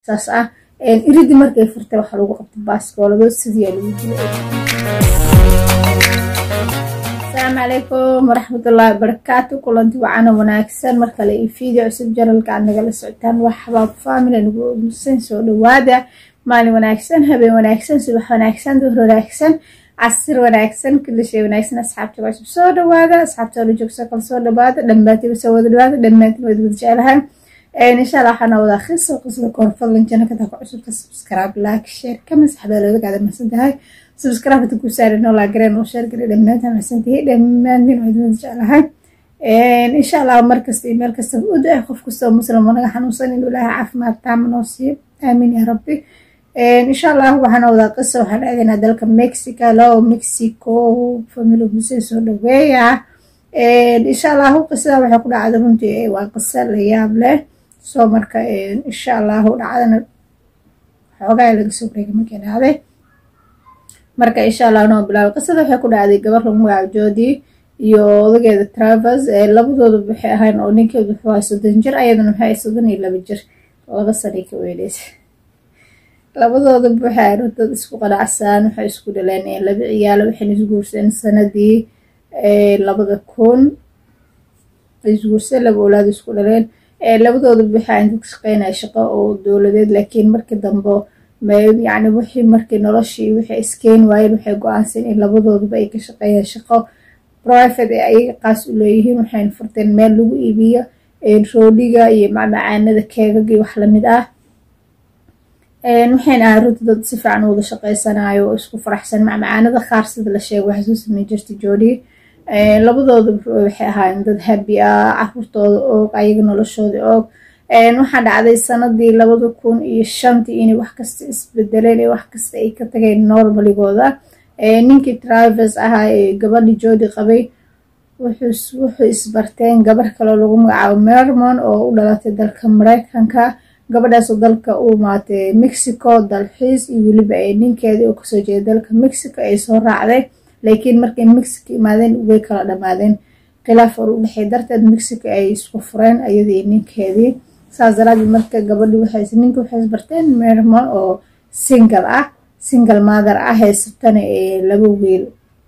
saas ah iridii markay furtay waxaa lagu qabtay baaskoolado sidii lagu dilay asalaamu calaykum waraxmatullaahi wabarakaatu kulanti wacana wanaagsan markale iyo video cusub janalka aad nagala socotaan waa xabaab family nagu ogmusan soo dhawaada maalin wanaagsan habeen wanaagsan subax wanaagsan duhur wanaagsan casir wanaagsan kulli shay wanaagsan asxaabta cusub soo dhawaada asxaabta la joogso kale soo dhawaada dhammaantiiba soo wada dhawaada dhammaantiin wada wada jecelahay insha allah waxaana wada akhriso qisada koor fadlan janaka taa ku cusubka subscribe like share kama saxbeelooda gaada mahadsan tahay subscribe hada ku saari noo laagareen oo share garay dhammaantaan mahadsan tahay dhammaantiin wada wada jecelahay insha allah markasta iyo meel kastaba u da qof kastoo muslim oo naga xanuunsan inuu ilaahay caafimaad taama noo siiyo aamiin yaa rabbi insha allah waxaana wadaa qisa waxaan aadaynaa dalka mexico loo mexico family musee soo dhaweeya insha allahu qisada waxay ku dhacda runtii waa qisa la yaab leh soo marka insha allahu dhacdana xoogaa laga soo wareegay markay dhacday marka insha allah noo bilaabay qisada waxay ku dhacday gabar lagu magacaabo joodi iyo odageeda travers labadooda waxay ahayn oo ninkeedu wuxuu ahay soddon jir ayadana waxay ahay soddon iyo laba jir laba sanay ka weyneysa labadooda waxay dad isku qanacsan waxay isku dhaleen laba ciyaalo waxayna isguursadeen sanadii labada kun isguursadeen laba olaad isku dhaleen labadooda waxaa inta ka shaqeynaya shaqo oo dowladeed laakiin markii dambe yani wixii markii noloshii waxay iskeeni waayeen waxay go-aansan in labadooduba ay ka shaqeeyaan shaqo private ee ayaga qaas u leeyihiin waxayna furteen meel lagu iibiyo roodhiga iyo macmacaanada keegaga iyo wax lamid ah waxayna ahay runta dad si fiican wada shaqeysanayo oo isku faraxsan macmacaanada qaar sida la sheego waxay soo sameyn jirtay joodi labadooda waxay ahaayeen dad habi ah caruurtooda og ayaga noloshooda og waxaa dhacday sanadii labada kun iyo shantii inay wax kasta isbedeleen ee wax kasta ay ka tageen normaligooda ninkii trivers ahaa ee gabadhii joodi qabay wuxuu isbarteen gabar kaloo lagu magacaabo mermon oo u dhalatay dalka mareykanka gabadhaasoo dalka u imaatay mexico dalxiis iyo weliba ee ninkeedii oo kasoo jeeda dalka mexico ay soo raacday laakiin markay mexico imaadeen way kala dhamaadeen khilaaf or u dhexey darteed mexico ay isku fureen ayadii ninkeedii saas daraadeed marka gabadhi ninki waxay isbarteen mermon oo single ah single mother ah haysatana ee laba wiil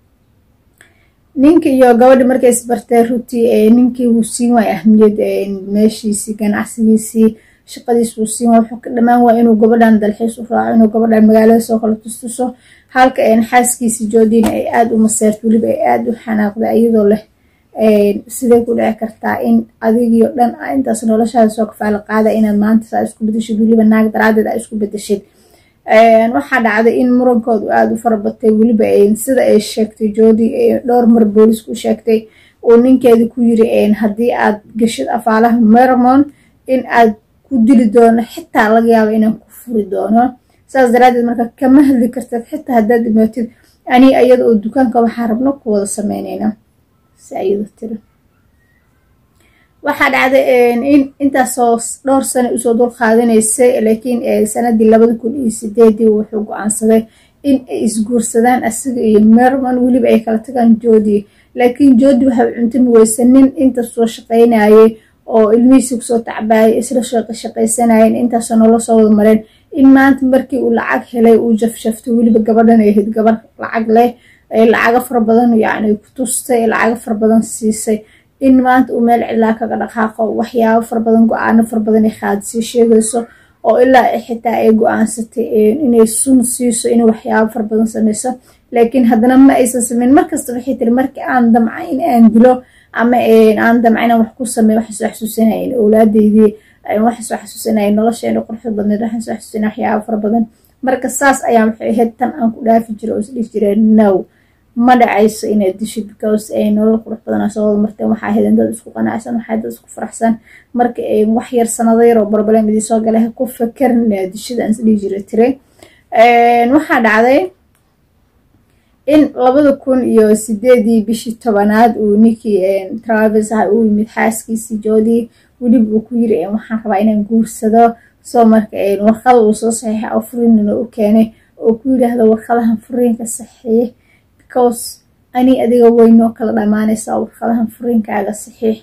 ninki iyo gabadhi markay isbarteen rutii ninkii wuu siin waay ahmiyad meeshiisii ganacsigiisii shaqadiis wuu siin waay wuxuu ka dhamaan waay inuu gabadhan dalxiis u raaco inuu gabadhan magaalada soo kala tustuso halka xaaskiisii joodina ay aada u maseerto weliba ay aada u xanaaqday iyadoo leh sidee ku dhici kartaa in adigio dhan intaas noloshaada soo kafaala qaada inaad maanta saa isku bedeshid weliba naag daraadeed aa isku bedeshid waxaa dhacday in murankoodu aada u farabatay weliba sida ay sheegtay joodi dhowr mar boolisku sheegtay uu ninkeedii ku yiri haddii aad geshid afaalaha mermon in aad ku dili doono xitaa laga yaabo inaan ku furi doono saas daraadeed marka kama hadli kartid xitaa haddaad dhimaatid ani iyada oo dukaanka waxaa rabno ku wada sameyneyna si ayado tiri waxaa dhacday in intaasoo dhowr sano usoo dul qaadanaysay laakiin sanadii labada kun iyo sideedii wuxuu go-aansaday in ay isguursadaan asiga iyo mermon weliba ay kala tagaan joodi laakiin joodi waxay cuntami weysanin inta soo shaqeynayay oo ilmihiisii kusoo tacbaayay isla shaqaysanayeen intaasoo nolol soo wada mareen in maanta markii uu lacag helay uu jafshafto weliba gabadhan ay ahayd gabar lacag leh lacago fara badan yani ku tustay lacago fara badan siisay in maanta uu meel cilaa kaga dhaqaaqo waxyaabo fara badan go-aano fara badan ay qaadisay sheegayso oo ilaa xitaa ay go-aansatay inay sun siiso inay waxyaabo fara badan sameyso laakiin haddana ma aysan sameyn markasta waxay tiri markii aan damca in aan dilo ama aan damca inaan wax ku sameyo waxay soo xasuusinayen owlaadeydii waxay soo xasuusinayen nolosheena quruxda badneed waxay soo xasuusinaya waxyaabo fara badan marka saas ayaa waxay ahayd tan aan ku dhaafi jira oo isdhihi jireen now ma dhacayso inaad dishid because nolol qurux badan soo wada marteen waxaa ahayd dad isku qanacsan waxaa dad isku faraxsan marka wax yar sanado yar oo barbalem idii soo galay ku fakerin inaad dishid aan isdhihi jira tire waxaa dhacday in labada kun iyo sideedii bishii tobanaad uu ninkii travers ah uu yimid xaaskiisii joodii weliba uu ku yiri waxaan rabaa inaan guursado soo marka warqada uu soo saxiixa oo furiinna u keenay oo ku yidhaahdo warqadahan furiinka saxiix because ani adiga weynoo kala dhamaanaysaa warqadahan furiinkaaga saxiix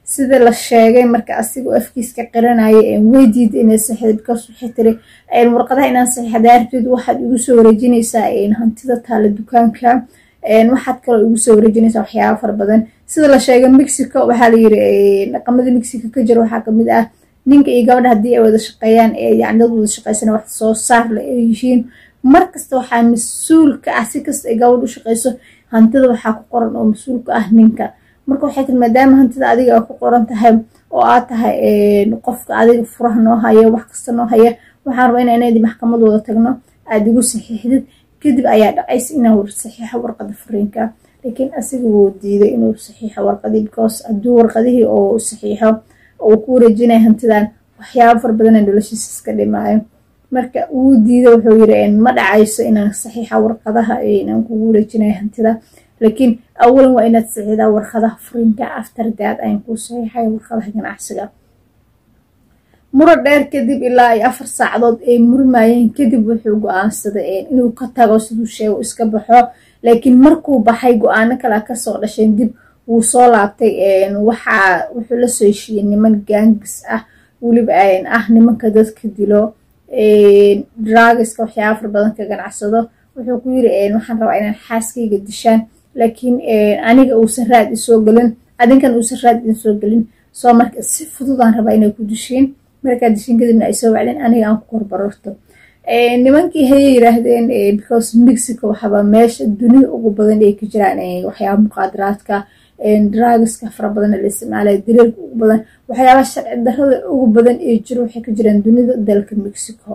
sida la sheegay marka asigoo afkiiska qiranaya way diida inay saxiixda because waxay tiri warqadaha inaan saxiixdaa rabtid waxaad igu soo wareejinaysaa hantida taala dukaanka waxaad kaloo igu soo wareejinaysaa waxyaaba fara badan sida la sheegay mexico waxaa layiri dhaqamada mexico ka jira waxaa kamid ah ninka iyo gabadha haddii ay wada shaqeeyaan yani dad wada shaqeysana wax soo saar la ay yihiin markasta waxaa mas-uul ka ah si kasta ay gabadh u shaqeyso hantida waxaa ku qoran oo mas-uul ka ah ninka marka waxay tiri maadaama hantida adiga a ku qoran tahay oo aad tahay qofka adiga furaha noo haya wax kasta noo haya waxaan rabaa ina inadi maxkamad wada tagno aada igu saxiixdid kadib ayaa dhacaysa inaan saxiixo warqada furiinka laakiin asiga wuu diiday inuu saxiixo warqadii because hadduu warqadihii oo saxiixo uu ku wareejinaya hantidan waxyaaba fara badana noloshiisa iska dhimaayo marka wuu diiday wuxuu yiri ma dhacayso inaan saxiixa warqadaha inaan kugu wareejinayo hantida laakiin awalan waa inaad saxiixdaa warqadaha furiinka after dad ayaan kuu saxiixaya warqadaha ganacsiga muro dheer kadib ilaa ay afar saacadood ay murmayeen kadib wuxuu go-aansaday inuu ka tago siduu sheego iska baxo laakiin markuu baxay go-aano kale kasoo dhasheen dib wuu soo laabtay waxaa wuxuu la soo heshiiyey niman gaangis ah weliba ah nimanka dadka dilo dragiska waxyaaba far badan ka ganacsado wuxuu ku yiri waxaan rabaa inaan xaaskayga dishaan laakiin aniga uusan raad isoo gelin adinkan uusan raad idin soo gelin soo marka si fududaan rabaa inay ku dishiin markaa dishiin kadibna ay soo wacdeen aniga aan ku korbararto nimankii hayay yiraahdeen because mexico waxaba meesha dunida ugu badan ay ka jiraan waxyaaba muqaadaraadka dragiska fara badan la isticmaalaya dareerka ugu badan waxyaaba sharci darada ugu badan ee jiro waxay ka jiraan dunida dalka mexico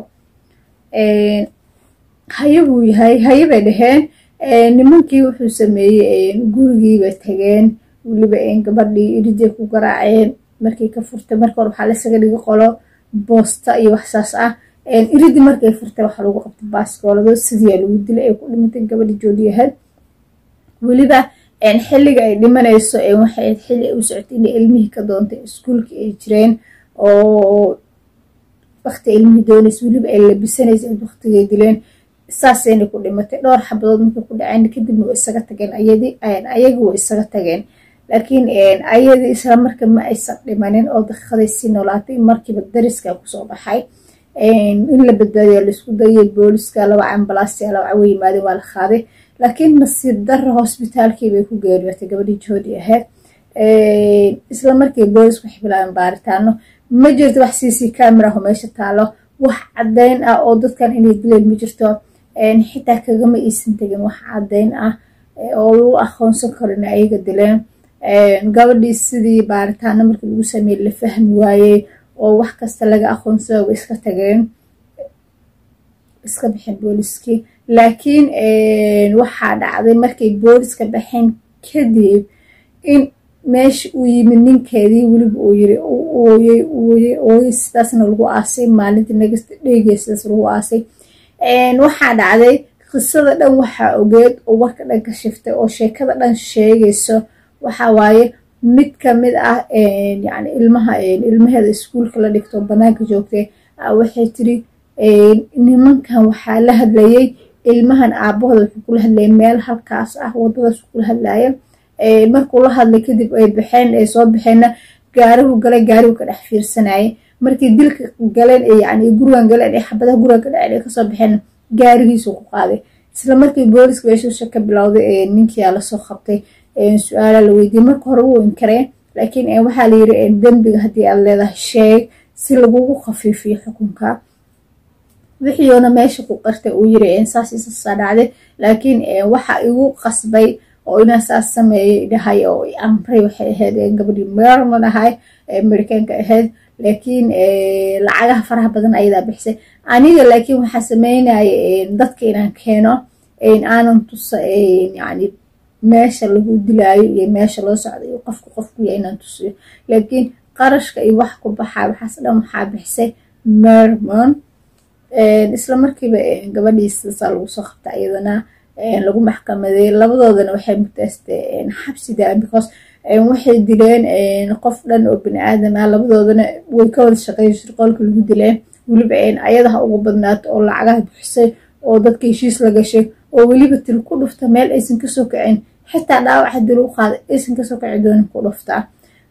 haye buu yahay haye bay dhaheen nimankii wuxuu sameeyey gurigiibay tageen weliba gabadhii iriday ku garaaceen markii ka furtay marka hore waxaa lasaga dhigi qolo boosta iyo waxsaas ah iridii markay furtay waxaa lagu qabtay baaskoolado sidiiaa lagu dilay ay ku dhimatay gabadhi joodiyahayd weliba xilliga ay dhimanayso waxay xilli ay u socotay inay ilmihii ka doontay iskuulkii ay jireen oo wakti ilmihii doonaysa weliba ay labisanaysa waktigay dileen saasayna ku dhimatay dhowr xabadood markay ku dhaceen kadibna way isaga tageen ayadii ayaga way isaga tageen laakiin ayadii isla marka ma aysan dhimanin oo daqiiqaday sii noolaatay markiiba dariska kusoo baxay in la badbaadiya laisku dayay booliska laba ambalaasya laba cawo yimaadeen waa la qaaday laakiin nasiib darra hosbitaalkii bay ku geeriyootay gabadhii joodi ahayd isla markii boolisku waxay bilaabeen baaritaano ma jirto wax cc cameraho meesha taalo wax caddeyn ah oo dadkan inay dileen ma jirto xitaa kagama iisan tegin wax caddeyn ah oo lagu aqoonsan karo in ayaga dileen gabadhii sidii baaritaano markii lagu sameeyey la fahmi waayey oo wax kasta laga aqoonsada way iska tageen iska bixin booliskii laakiin waxaa dhacday markay booliska baxeen kadib in meesha uu yimid ninkeedii weliba uu yiri ooyey ooyey ooyey sidaasna lagu aasay maalintii nagasta dheegay sidaas lagu aasay waxaa dhacday qisada dhan waxaa ogeed oo warka dhan ka shiftay oo sheekada dhan sheegayso waxaa waaye mid kamid ah yani ilmaha ilmaheeda iskuulka la dhigto banaanka joogtay waxay tiri nimankan waxaa la hadlayay ilmahan aabahooda wuxuu kula hadlayay meel halkaas ah wadadaas kula hadlaya markuu la hadlay kadib ay baxeen ay soo baxeenna gaarigu galay gaarigu ka dhex fiirsanayay markii dilka galeen yani gurigan galeen ee xabadaha gurigan ka dhaceen ay kasoo baxeen gaarigiisu ku qaaday isla markii booliska meeshuusha ka bilowday ninkiyaa lasoo qabtay su-aala la weydiiyey marka hore wuu inkareen laakiin waxaa layiri dembiga haddii aad leedahay sheeg si lagugu khafiifiyo xukunka wixiiuna meesha ku qartay uu yiri saas isasaa dhacday laakiin waxa igu qasbay oo inaa saas sameeyay dhahay oo amray waxay ahayd gabadhii merman ahay amerikaanka ahayd laakiin lacagaha faraha badan ayadaa bixisay aniga laakiin waxaa sameynaya dadka inaan keeno aanan tusa yani meesha lagu dilaayo iyo meesha loo socda iyo qofka qofkuya inaan tusiyo laakiin qarashka iyo wax ku baxaa waxaas dhan waxaa bixisay mermon isla markiiba gabadhiisasaa lagu soo qabta iyadana lagu maxkamaday labadoodana waxay mutaastay xabsida because waxay dileen qof dhan oo bini aadam ah labadoodana way ka wada shaqeeya shirqoolka lagu dileen weliba ayadaha ugu badnaato oo lacagaha bixisay oo dadka heshiis la gashay oo weliba til ku dhufta meel aysan kasoo kacin xitaa dhaawaca dil u qaada aysan kasoo kaci doonin ku dhuftaa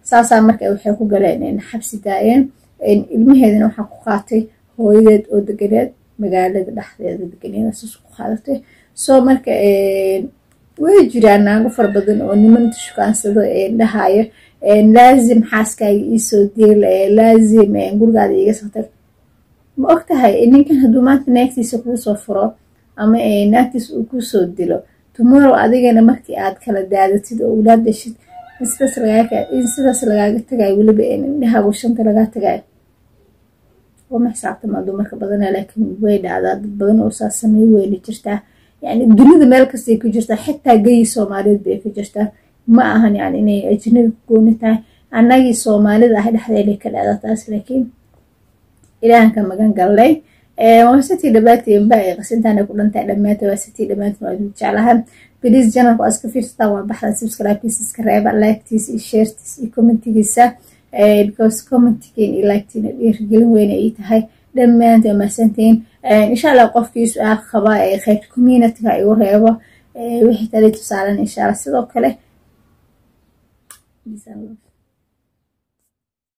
saasaa marka waxay ku galeen xabsi daayeen ilmaheedana waxaa ku qaatay hooyadeed oo deganeed magaalada dhexdeeda deganeed saas ku qaadatay soo marka way jiraan naago fara badan oo nimanta shukaansado dhahayo laazim xaaskaaga iisoo deel laazim gurigaada iiga sotag ma og tahay ninkan hadduu maanta naagtiisa kuusoo furo ama naagtiisa uu kusoo dilo tomorrow adigana markii aad kala daadatid oo ulaad dhashid in sidaas lagaaga tagayo weliba indhahaagu shanta lagaa tagayo wama xisaabtama dumarka badana laakiin way dhacdaa dad badan oo saas samey weyna jirtaa yani dunida meel kastay ku jirtaa xitaa geyi soomaaliyeed bay ku jirtaa ma ahan yani inay ajnabi ku gooni tahay annagii soomaalida ah dhexdeeday ka dhacda taas laakiin ilaahanka magan galnay waa sitii dhammaantiin ba ay qasintaana ku dhantahay dhammaanta waa sitii dhammaantiin waa idin jeclahan beliis janalka waa iska fiirsataa waa baxdan subscribe-kiisa iska reeba like-tiisa iyo share-tiisa iyo commentigiisa because commentigiin iyo like-tiina dhiirigelin weyna ay tahay dhammaanta waa mahadsantihiin insha allah qofkii su-aal qaba ee qaybta community-ga igu reebo wixii tali tusaalan insha allah sidoo kale